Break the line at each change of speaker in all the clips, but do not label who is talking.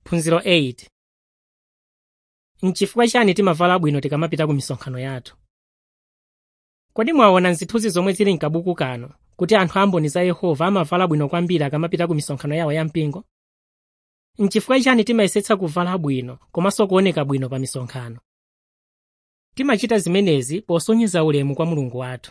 phunziro 8 nchifukwa chani timavala bwino tikamapita ku misonkhano yathu kodi mwaona nzithunzi zomwe zili mkabuku kano kuti anthu amboni za yehova amavala bwino kwambiri akamapita ku misonkhano yawo yampingo nchifukwa chani timayesetsa kuvala bwino komanso kuoneka bwino pa misonkhano timachita zimenezi posonyeza ulemu kwa mulungu wathu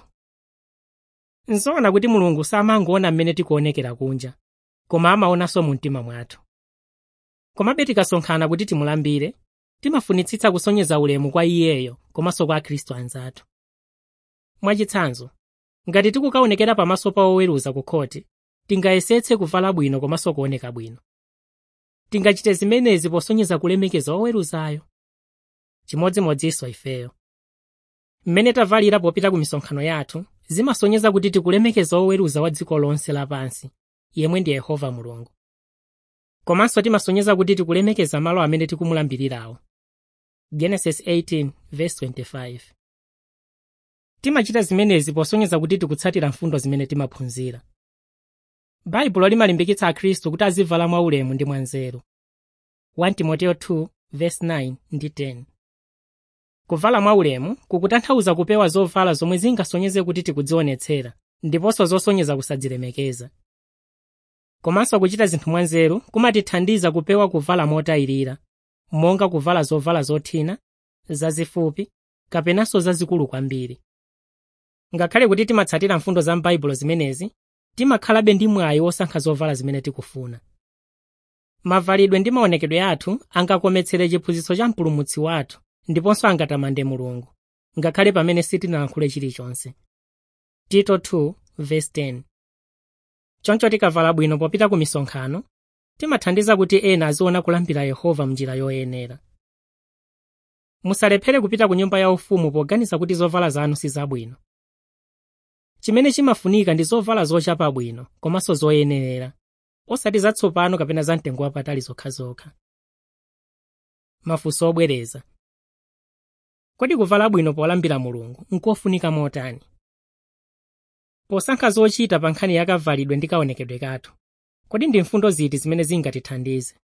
nzoona kuti mulungu samangoona mmene tikuonekera kunja koma amaonanso mu mtima mwathu komabe tikasonkhana kuti timulambire timafunitsitsa kusonyeza ulemu kwa iyeyo komanso kwa akhristu anzathu mwachitsanzo ngati tikukaonekera pamaso pa oweruza ku khoti tingayesetse kuvala bwino komanso kuoneka bwino tingachite zimenezi posonyeza kulemekeza oweruzayo chimodzimodzinso ifeyo mmene tavalira popita ku misonkhano yathu zimasonyeza kuti tikulemekeza oweruza wa dziko lonse lapansi yemwe ndi yehova mulungu komanso timasonyeza kuti tikulemekeza malo amene tikumulambirirawo genesis 18:25 timachita zimenezi posonyeza kuti tikutsatira mfundo zimene timaphunzira baibulo limalimbikitsa akhristu kuti azivala mwaulemu ndi mwanzeru 1 timoteyo 2:9 ndi 10 kuvala mwaulemu kukutanthauza kupewa zovala zomwe zingasonyeze kuti tikudzionetsera ndiponso zosonyeza kusadzilemekeza komanso kuchita zinthu mwanzeru kumatithandiza kupewa kuvala motayirira monga kuvala zovala zothina zazifupi kapenanso zazikulu kwambiri ngakhale kuti timatsatira mfundo za m'baibulo zimenezi timakhalabe ndi mwayi wosankha zovala zimene tikufuna mavalidwe ndi maonekedwe athu angakometsere chiphunzitso cha mpulumutsi wathu ndiponso angatamande mulungu ngakhale pamene sitinalankhule chilichonse tito 2:10 choncho tikavala bwino popita ku misonkhano timathandiza kuti ena aziona kulambira yehova mnjira yoyenera musalephere kupita ku nyumba yaufumu poganiza kuti zovala zanu sizabwino chimene chimafunika ndi zovala zochapa bwino komanso zoyenerera osati zatsopano kapena za mtengo wapatali zokhazokha mafunso obwereza kodi kuvala bwino polambira mulungu nkofunika motani posankha zochita pa nkhani yakavalidwe ndi kaonekedwe kathu kodi ndi mfundo ziti zimene zingatithandize